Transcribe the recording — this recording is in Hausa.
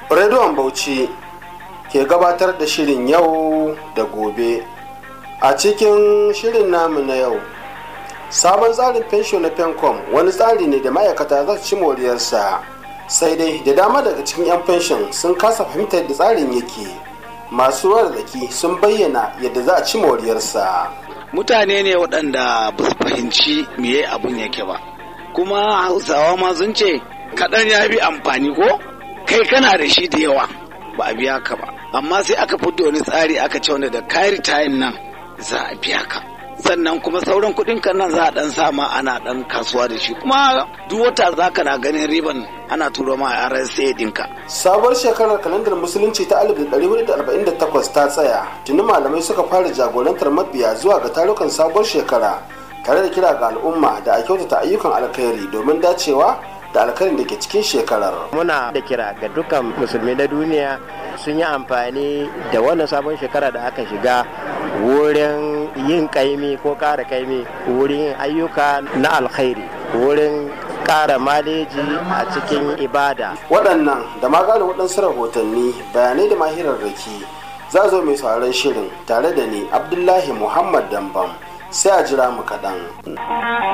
rediyon bauchi ke gabatar da shirin yau da gobe a cikin shirin namu na yau sabon tsarin fensho na fencom wani tsari ne da ma'aikata za su ci moriyarsa sai dai da dama daga cikin 'yan fenshon sun kasa fahimtar da tsarin yake masu ruwa da sun bayyana yadda za a ci moriyarsa mutane ne waɗanda ba su fahimci meye abun yake ba kuma hausawa ma sun ce kaɗan ya bi amfani ko kai kana da shi da yawa ba a biya ka ba amma sai aka fito wani tsari aka ce wanda da kairi tayin nan za a biya ka sannan kuma sauran kuɗin kan nan za a ɗan sama ana ɗan kasuwa da shi kuma duk wata za ka na ganin riban ana turo ma a RSA ɗinka. sabuwar shekarar kalandar musulunci ta 1448 ta tsaya tuni malamai suka fara jagorantar mabiya zuwa ga tarukan sabuwar shekara tare da kira ga al'umma da a kyautata ayyukan alkhairi domin dacewa da alkhairin da ke cikin shekarar. Muna da kira ga dukkan musulmi na duniya sun yi amfani da wannan sabon shekara da aka shiga wurin yin kaimi ko kara kaimi wurin yin ayyuka na alkhairi wurin kara maleji a cikin ibada. Waɗannan da maganin waɗansu rahotanni bayanai da mahirar raki za zo mai sauraron shirin tare da ni Abdullahi Muhammad Dambam sai a jira mu kaɗan.